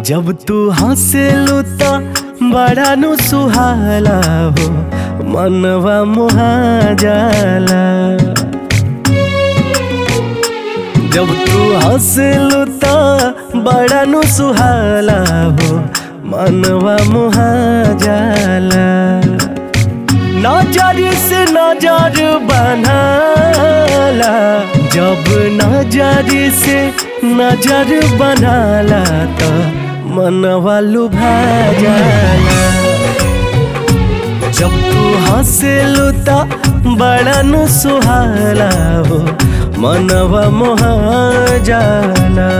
जब तू हंसेलू त बड़ा नु सुहाला हो मनवा मुहा जाला जब तू हंसेलू त बड़ा नु सुहाला हो मनवा मुहा जाला नजर से नजर बनाला जब नजर से नजर बनाला तो मनवा लुभा जाला जब तू हंसेलू त बड़ा नु सुहाला हो मनवा मोहा जाला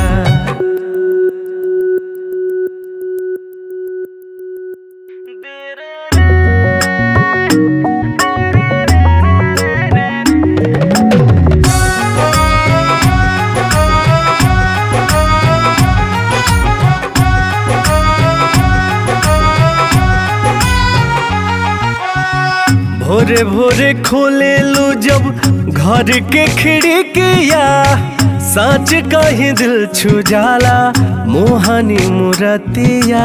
भोरे भोरे खोलेलू जब घर के खिड़किया सच कहीं दिल छू जाला मोहनी मुरतिया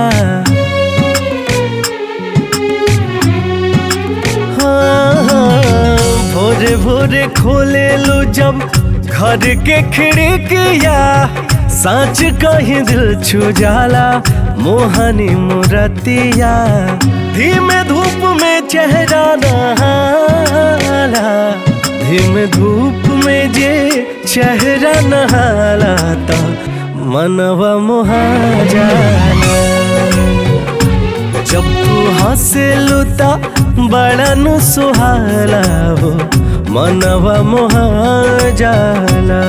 हाँ, हाँ, भोरे भोरे खोलेलू जब घर के खिड़किया सच कहीं दिल छू जाला मोहनी मुरतिया धीमे धूप में चेहरा नहाला धीमे धूप में जे चेहरा नहाला तो मनवा मोहा जाला जब तू हंसेलू त बड़ा नु सुहाला हो मनवा मोहा जाला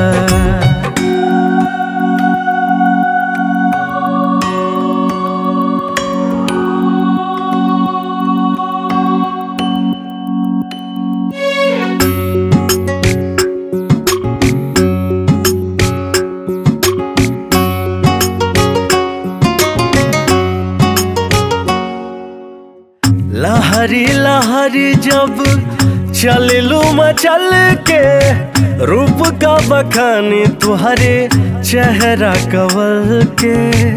लहरी लहरी जब चललू मचल के रूप का बखानी तुहरे चेहरा कवल के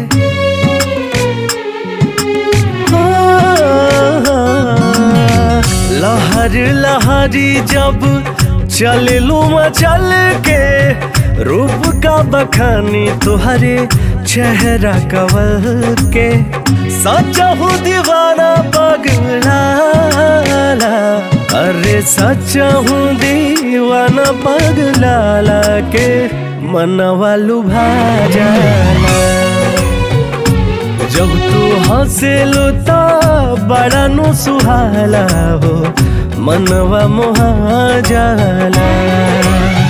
लहर लहरी जब चललू मचल के रूप का बखानी तुहरे चेहरा कवल के सच्चा हूँ दीवाना पगला अरे सच्चा हूँ दीवाना पगला के मनवा लुभा जाला जब तू हंसेलू तो बड़ा नु सुहाला हो मनवा मोहा जाला